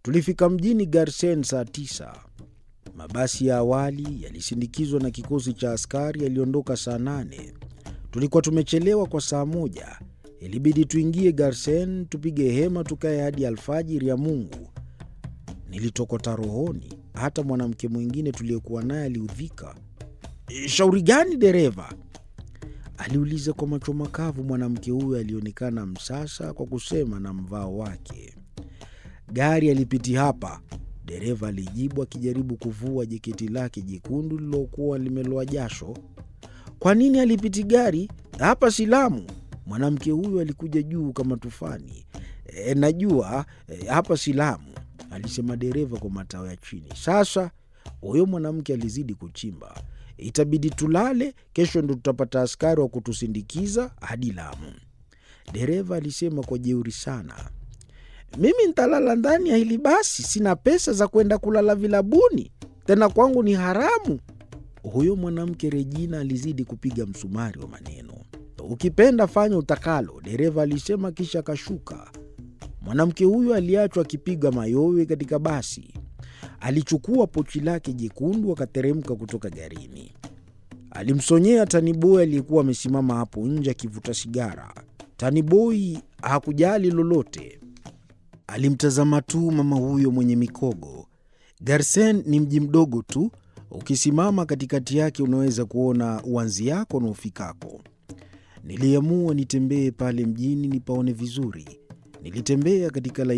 Tulifika mjini Garsen saa tisa. Mabasi ya awali yalisindikizwa na kikosi cha askari yaliondoka saa nane. Tulikuwa tumechelewa kwa saa moja. Ilibidi tuingie Garsen, tupige hema, tukae hadi alfajiri ya Mungu. Nilitokota rohoni. Hata mwanamke mwingine tuliyekuwa naye aliudhika. Shauri gani dereva? aliuliza kwa macho makavu. Mwanamke huyo alionekana msasa kwa kusema na mvao wake. Gari alipiti hapa, dereva alijibu akijaribu kuvua jeketi lake jekundu lililokuwa limeloa jasho. Kwa nini alipiti gari hapa? Silamu. Mwanamke huyo alikuja juu kama tufani. E, najua e, hapa Silamu, alisema dereva kwa matao ya chini. Sasa huyo mwanamke alizidi kuchimba. Itabidi tulale, kesho ndo tutapata askari wa kutusindikiza hadi Lamu, dereva alisema kwa jeuri sana. Mimi ntalala ndani ya hili basi, sina pesa za kwenda kulala vilabuni, tena kwangu ni haramu. Huyo mwanamke Regina alizidi kupiga msumari wa maneno. Ukipenda fanya utakalo, dereva alisema, kisha akashuka. Mwanamke huyo aliachwa akipiga mayowe katika basi. Alichukua pochi lake jekundu akateremka kutoka garini. Alimsonyea taniboi aliyekuwa amesimama hapo nje akivuta sigara. Taniboi hakujali lolote, alimtazama tu mama huyo mwenye mikogo. Garsen ni mji mdogo tu, ukisimama katikati yake unaweza kuona uanzi yako na ufikako. Niliamua nitembee pale mjini nipaone vizuri. Nilitembea katika